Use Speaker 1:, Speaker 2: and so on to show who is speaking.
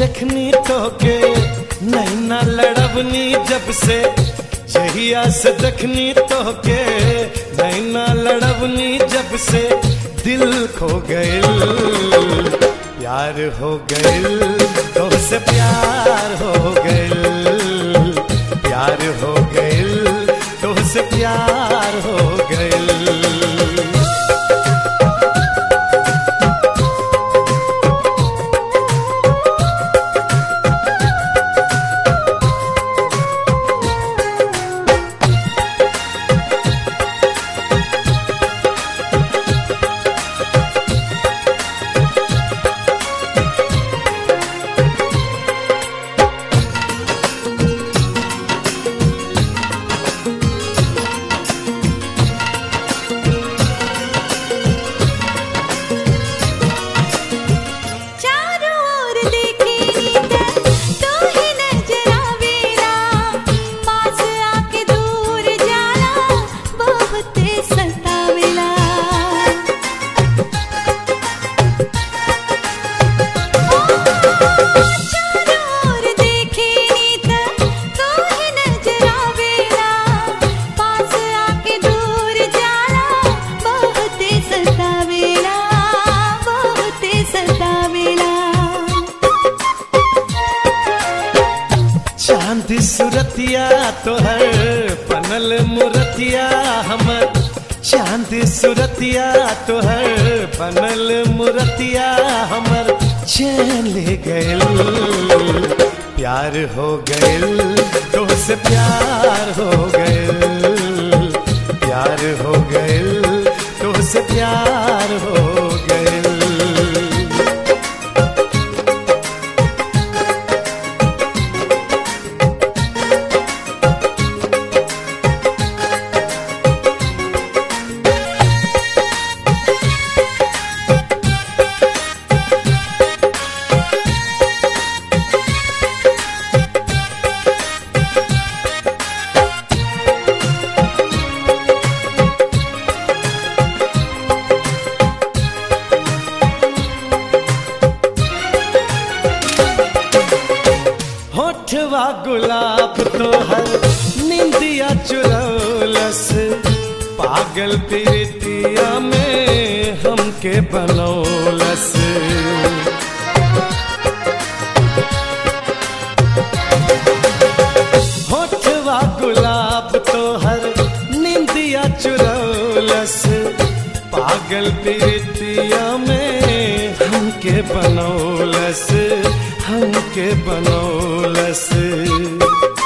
Speaker 1: देखनी तो के नैना लड़बनी जब से जहिया से देखनी तो के नैना लड़बनी जब से दिल खो गइल प्यार हो गइल तो से प्यार हो गइल प्यार हो गइल तो से प्यार हो गइल
Speaker 2: चारों ओर देखे नीत तो ही नजर आवेला पास आके दूर जाला बहुत सतावेला चारों ओर देखे नीत तो ही नजर आवेला पास आके दूर जाला बहुत सतावेला बहुत सतावेला
Speaker 1: चांद सुरतिया तोहर पनल मुरतिया हमर चांद सुरतिया तोहर पनल मुरतिया हमर चैन ले गइल प्यार हो गइल तो से प्यार हो गइल प्यार हो गइल तो से प्यार हो गइल होठवा गुलाब तोहर निंदिया चुरौलस पागल प्रीतिया में हमके बनौलस होठवा गुलाब तोहर निंदिया चुरौलस पागल प्रीतिया में हमके बनौलस हमके बनौलस